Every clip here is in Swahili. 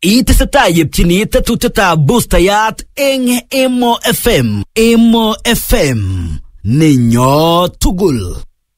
Itesetai yepchini tetutietab boostayat eng Emo FM. Emo FM nenyo tugul.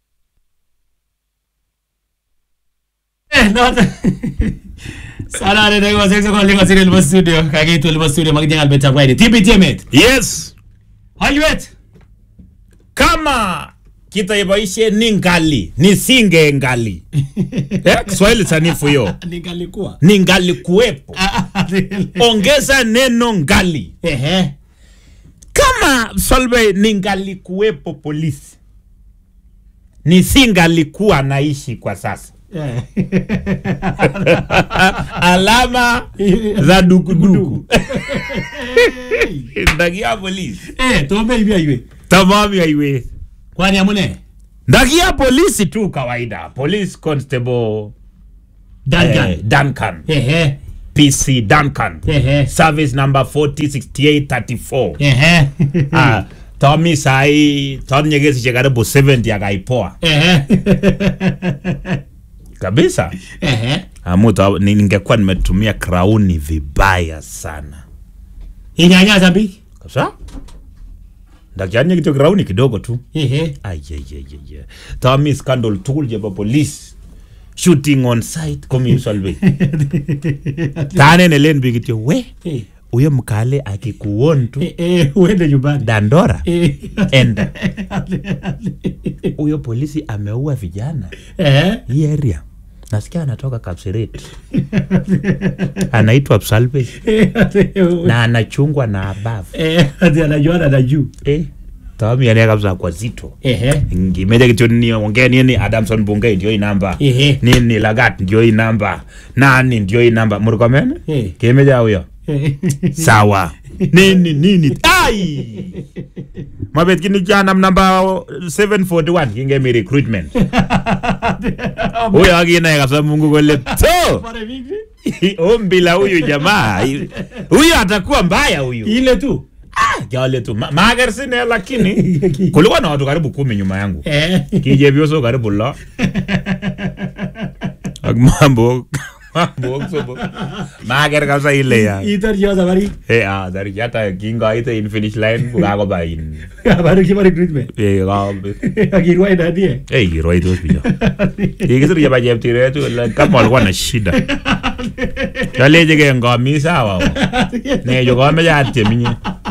noto sanane dakika sek sokol nekosir elebo studio kakiitu elebo studio makicheng albetab kaini tibit emet Yes, halwet kama kitaiboishe ni ngali nisinge ngali eh, Kiswahili sanifu hiyo ningalikuwa ni ngali kuwepo, ongeza neno ngali. ehe Kama Solveig ningali kuwepo polisi, nisingalikuwa naishi kwa sasa. Eh. Alama za dukuduku ndagia polisi Eh, tombe hivi aiwe tamami haiwezi kwani amune ndagia polisi tu kawaida, police constable Duncan eh, Duncan ehe PC Duncan ehe service number 406834 ehe ah, Tommy sai Tom nyegesi karibu 70 akaipoa ehe kabisa. ehe Amu ta- ni- ningekuwa nimetumia krauni vibaya sana inyanya zambi kabisa, ndakianye kityo krauni kidogo tu ehe ayeyeyeye Tommy scandal tugul chebo police shooting on site komi Solveig tane nelen biik kityo we Eh, huyo mkale akikuon tu eh, eh, uende nyumbani dandora Eh. enda huyo polisi ameua vijana ehe hii area nasikia anatoka Kapseret anaitwa Psalve na anachungwa na abavu eh ati anajuana na juu eh, Tommy ane kabisa kwa zito ehe ngimeja kityo niongea nini Adamson Bungei ndio hii namba Ehe. nini Lagat ndio hii namba nani ndio hii namba murkomen Eh. kemeja huyo Eh. sawa nini nini ai mabet kini janam namba 741 kingemi recruitment huyo akinaye kabisa Mungu kole to Pare vipi? ombila huyu jamaa huyu atakuwa mbaya huyu ile tu Ah, jale tu Ma- mager sine lakini kulikuwa na watu karibu kumi nyuma yangu eh kijevyoso karibu lo ak mambo mambo sobo mager kabisa ile ya itar yo sabari eh ah dari hata kingoite in finish line kukakoba in habari kiba recruitment eh ka akirwa ina die eh kirwaitos bicho kikisir chebo cheptiret kama walikuwa na shida kaleche ke ngomi sawa necho kameche atiem inye